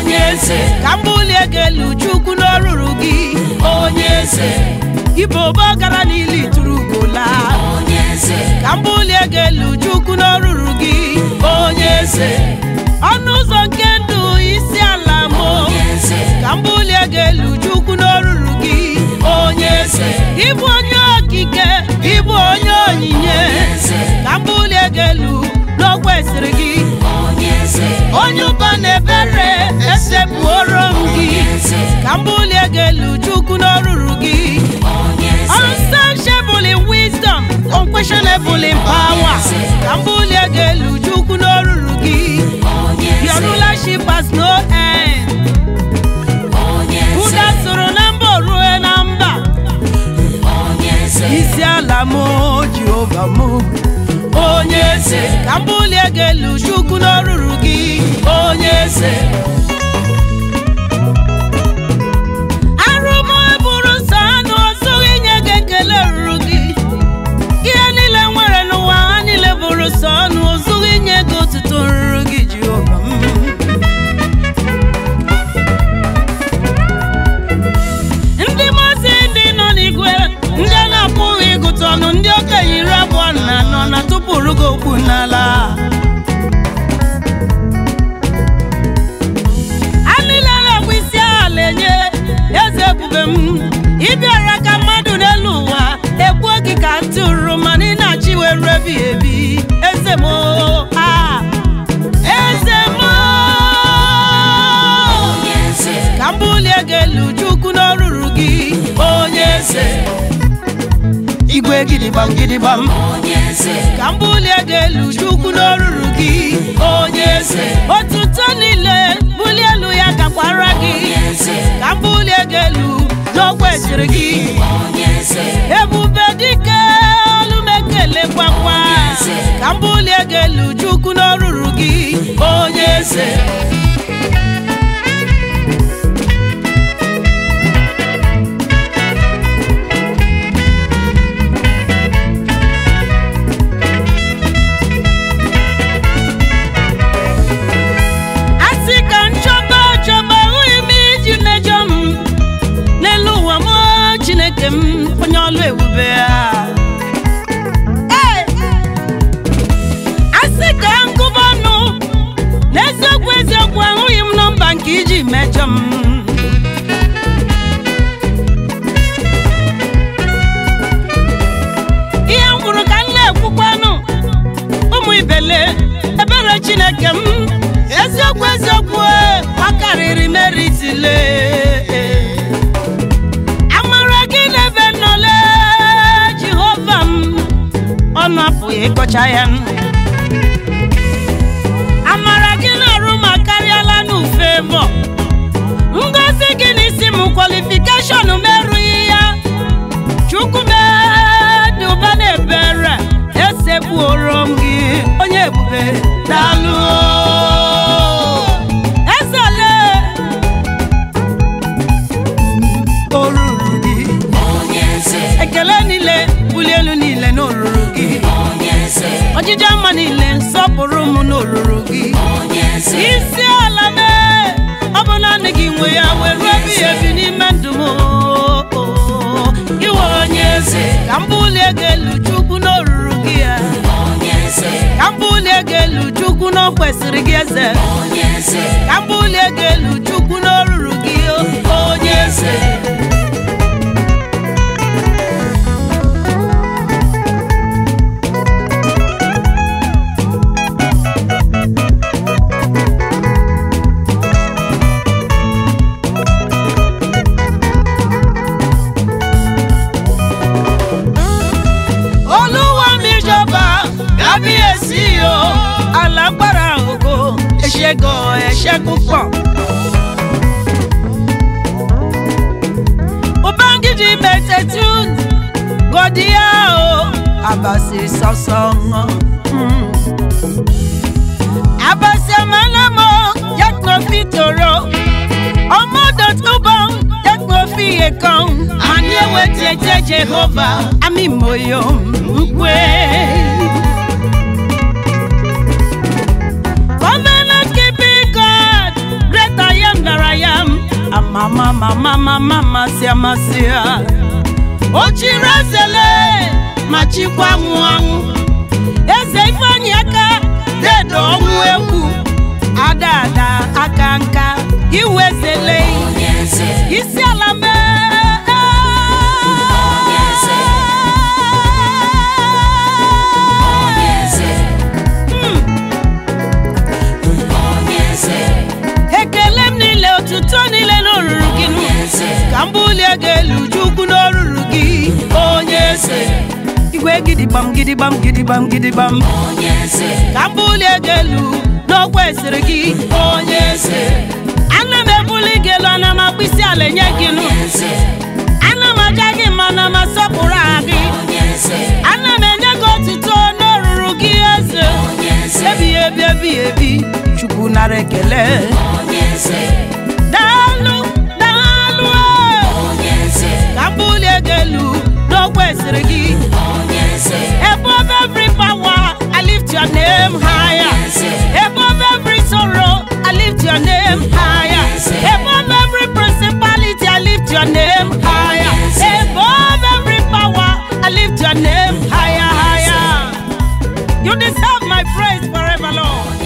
onye eze ka m bulie gị elu chukwu n'oruru gị onye eze ibo ụbọ gara n'ili tụrụ ugola onye eze ka m bulie gị elu chukwu n'oruru gị onye eze ọnụ ụzọ nke ndụ isi ala m onye eze ka m bulie gị elu chukwu n'oruru gị onye eze ịbụ onye okike ịbụ onye onyinye eze ka m bulie gị elu n'okwesịrị gị onye eze onye ụba na ebere esepụoro m gị eze ka m bulie gị elu chukwu n'oruru gị onye eze unsearchable in wisdom unquestionable in power ka m bulie gị elu chukwu n'oruru gị onye your eze rulership has no end onye eze ụda soro na mba o rue na mba onye eze isi ala m jehova m onye eze ka m bulie gị elu chukwu n'oruru gị onye eze arụ m bụrụ nsọ anụ ọzọghị inye gị ekele ruru gị ihe niile nwere n'ụwa ha niile bụrụ sọ ọnụ ọzọghị inye gị otuto ruru gị jehova m ndị mazi ndị nọ n'igwe ndị a na-apụghị ịgụta ọnụ ndị okenye iri abụọ na anọ na tụpụrụ gị okwu n'ala a niile na-ekwu isi ala enye eze ebube m ịbịara ka mmadụ n'elu ụwa egbuo gị ka ntị ruru mana ị na-achị were ebighị ebi eze m a eze m onye eze ka m bulie gị elu chukwu n'oruru gị onye eze igwe gidigbam gidigbam onye eze ka m bulie gị elu chukwu n'oruru gị onye eze otuto niile bulie elu ya gakwara gị onye eze ka m bulie gị elu n'okwesịrị gị onye eze ebube dike olu m ekelekwa ka m bulie gị elu chukwu n'oruru gị onye eze asị ka nchọba chọba ahụghị m iji mejọ m n'elu ụwa m chineke m onye ọlụ ebube ya Ee! asị ka ngụba ọnụ n'eziokwu eziokwu ahụghị m nọmba nke iji mejọ m ihe m kwuru ka m na-ekwukwanụ ụmụ ibele ebere chineke m eziokwu eziokwu e, ọ karịrị meritile amara gị n'ebe nnọle jehova m ọnụ apụghị ịkọcha ya amara gị na-arụ ma karịala n'ufe bọ ngozi gị n'isi m kwalifikeshọn m erughị ya chukwu dị ụba na-ebere esekpuoro m gị onye ebube daalụ ezele oruru gị onye eze ekele niile bulie elu niile n'oruru gị onye eze ọjịja mma niile nsọpụrụ m n'oruru gị onye eze isi ala mee ọ bụ naanị gị nwe ya were ebighị ebi n'ime ndụ m iwe onye eze ka m bulie gị elu chukwu n'oruru gị ya onye eze ka m bulie gị elu chukwu na o kwesịrị gị eze onye eze ka m bulie gị elu chukwu n'oruru gị onye eze olúwa mi jọba kábíyèsí o alágbára ògo ẹṣẹgan ẹṣẹ púpọ̀. ubangiji mẹtẹtù gọdíà o àbàsì sọsàn. àbàsì àmàlẹ́mọ yàtọ̀ fi tòrò ọmọdé tó bọ̀ yàtọ̀ fi èkán àní ewé tiẹ̀ jehova àmì mòyò nkwe. Covenant keeping God, great I am amasị amasị ya o chiri ezele ma chikwa nwụ anwụ eze ifeanyị aka dedo ọnwụ egwu ada ada aka nka iwu ezele onye eze isi ala mee Onye eze. onye eze onye eze ekele m niile otuto niile n'oruru gị nụ. onye eze ka m bulie gị elu chukwu n'oruru gị onye eze igwe gidigbam gidigbam gidigbam gidigbam onye eze ka m bulie gị elu n'okwu esiri gị onye eze ana m ebuli gị elu ana m akpịsị ala enye gị nụ onye eze ana m aja gị mma na m asọpụrụ aha gị onye eze ana m enye gị otuto n'oruru gị eze onye eze ebighị ebi ebighị ebi chukwu nara ekele onye eze daalụ daalụ ee. onye eze ka m bulie gị elu n'okwu esiri gị onye eze above every power I lift your name higher above every sorrow I lift your name higher above every principality I lift your name higher above every power I lift your name higher higher you deserve my praise forever Lord